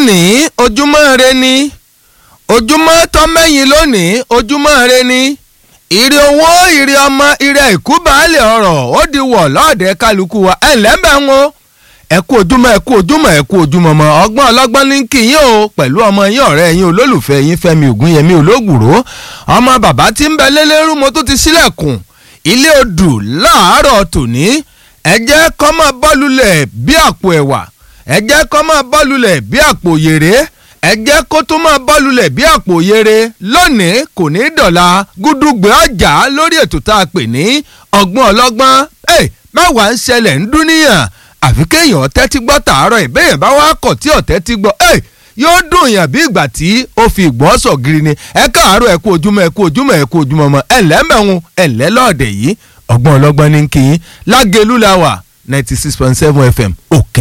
lónìí ojúmọ́ re ni ojúmọ́ tọ́mẹ́yìn lónìí ojúmọ́ re ni ìrì owó ìrì ọmọ ìrì àìkú baálé ọ̀rọ̀ ó di wọ̀ lọ́ọ̀dẹ kálukú wa ẹ̀ lẹ́mbẹ̀ ń wo ẹ kú ojúmọ́ ẹ kú ojúmọ́ ẹ kú ojúmọ́ mọ́ ọgbọ́n ọlọ́gbọ́n ní kí yín o pẹ̀lú ọmọ yín ọ̀rẹ́ yín olólùfẹ́ yín Fẹ́mi Ògúnyẹmí Ológùró ọmọ bàbá tí ń bẹ lélẹ́rú mo tún ti sílẹ̀kùn ilé odù láàárọ̀ tòní ẹ jẹ́ kó máa bọ́lulẹ̀ bí àpò ẹ̀wà ẹ jẹ́ kó máa bọ́lulẹ̀ bí àpò yèrè ẹ jẹ́ kó tún máa bọ́lulẹ̀ bí àpò yèrè lónìí kò ní dọ̀la gúdúgbẹ ọjà lórí ètò tá a pè ní ọgbọ́n ọlọ́gbọ́n ẹ mẹ́wàá ń ṣẹlẹ̀ ń dúníyàn àfi kéèyàn tẹ́tí gbọ́ tàárọ̀ ìbéèyàn bá wá kọ̀ tí ọ̀tẹ́ ti gbọ́ ẹ yóò dùn yàn bí ìgbà tí ó fi ìgbọ́ sọ̀ gírí ni ẹ káàárọ̀ ẹ kú ojúmọ́ ẹ kú ojúmọ́ ẹ kú ojúmọ́ mọ́ ẹ lẹ́mẹ̀hún ẹ lẹ́lọ́ọ̀dẹ̀ yìí ọgbọ́n ọlọ́gbọ́n ní kí yín lágẹ̀lú la wà ninety six point seven fm òkè